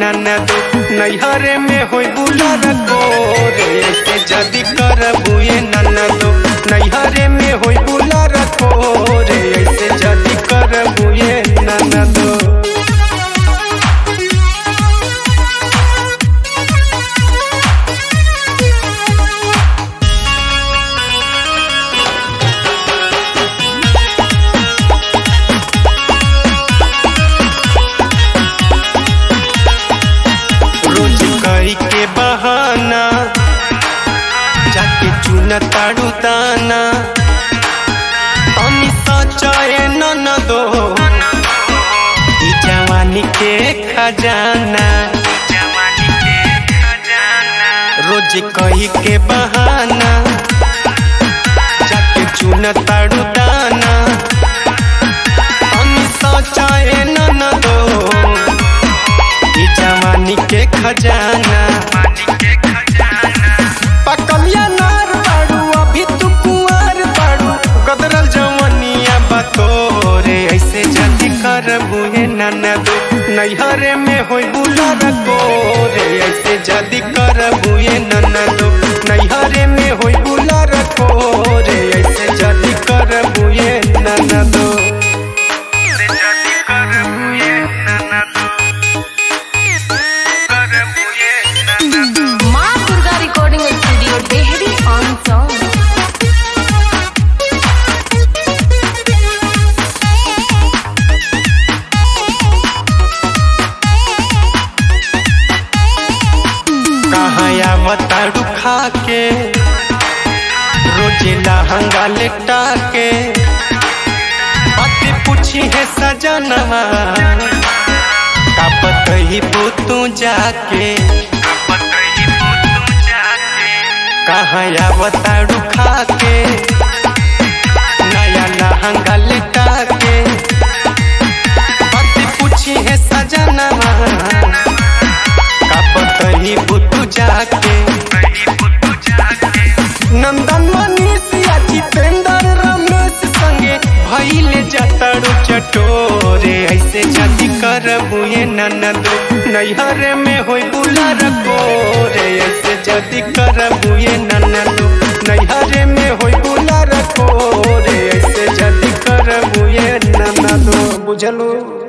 ननदो नैहरे में होई बुलर कोरे ऐसे जदी करबुए ननदो नैहरे में होई बुलर कोरे ऐसे जदी करबुए ननदो रोज कई के बहाना जाके चुन ताड़ू दाना तनी सचाए न दो ई जवानी के खजाना रोज कही के बहाना जाके चुन ताड़ू दाना तनी सचाए न दो ई जवानी के खजाना पकलिया नार बाड़ू अभी तू कुंवर बाड़ू गदरल जवनिया बतोरे ऐसे जल्दी कर बुहे ननदो नैहरे में होई बुलर कोरे ऐसे जल्दी कर बुहे ननदो नैहरे में होई बुलर कोरे ऐसे जल्दी कर बुहे ननदो माँ Durga recording studio Dehri on Sone कहाँ आवताड़ू खा के रोजे लहंगा लेटा के बातें पूछी है सजनवा का बतही तू जाके कहाँ आवताड़ू खा के नया लहंगा लेटा के बातें पूछी है सजनवा का बतही बुतू जाके नंदन मनीष या जितेंद्र रमेश संगे भइले जतड़ू चटोरे ऐसे जति करबुए ननदो नैहरे में होई बुलर कोरे ऐसे जति करबुए ननदो नैहरे में होई बुलर कोरे ऐसे जति करबुए ननदो बुझलो